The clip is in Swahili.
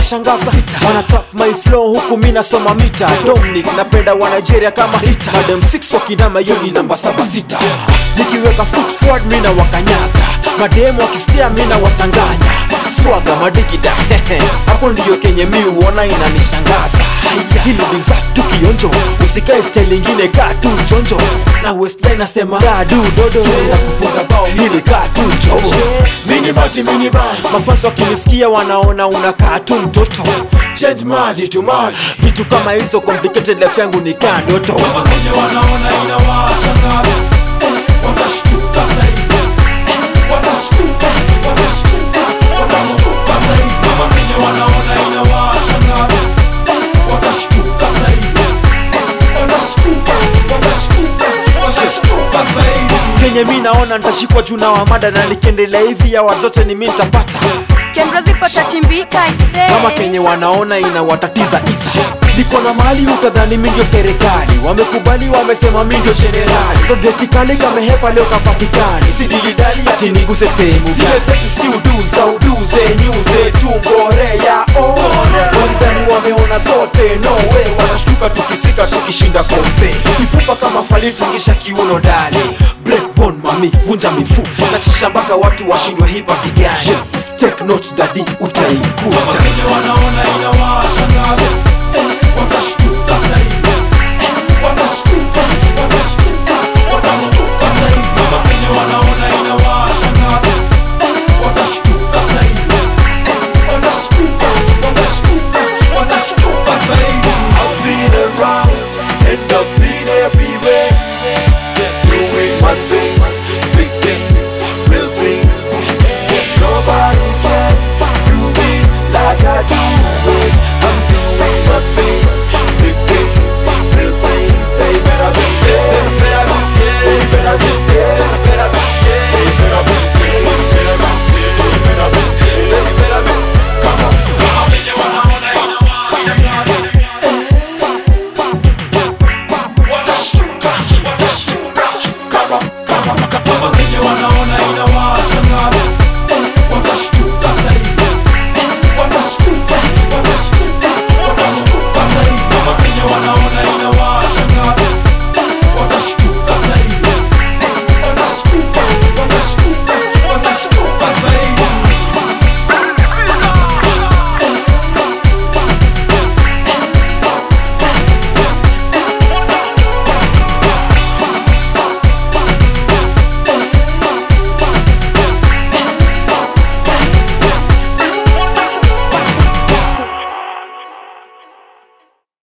inashangaza sita wana tap my flow huku mi nasoma mita dominic napenda wa nigeria kama rita madem 6 wakinama hiyo ni namba saba sita nikiweka foot forward mi na wakanyaga mademu wakisikia mi na wachanganya swaga madikida hapo ndiyo kenye mi uona inanishangaza hili ni tu kionjo usikae style ingine kaa tu chonjo na westline nasema kaa du dodo na kufunga bao hili kaa tu jobo mini maji mini maji mafans wakinisikia wanaona unakaa tu mtoto change maji to maji vitu kama hizo complicated life yangu ni kaa ndoto Wakenya wanaona inawashangaza eh, watashtuka zaidi eh, watashtuka, watashtuka, watashtuka zaidi. Wakenya wanaona inawashangaza eh, watashtuka zaidi eh, watashtuka, watashtuka, watashtuka zaidi. kenye mi naona nitashikwa juu na wamada na nikiendelea hivi ya wazote ni mi nitapata Kemro zipo tachimbika ise kama kenye wanaona inawatatiza isa niko na mali utadhani mi ndio serikali wamekubali wamesema mi ndio jenerali gageti kali kamehepa leo kapatikani sidilidali ati niguse sehemu zile zetu si uduza uduze nyuze tungorea oh. walidhani wameona zote no way wanashtuka tukifika tukishinda kombe ipupa kama fali tingisha kiuno dali breakbone mami vunja mifu tachisha mpaka watu washindwe hipa kigani take note dadi utaikuta Wakenya wanaona inawashangaza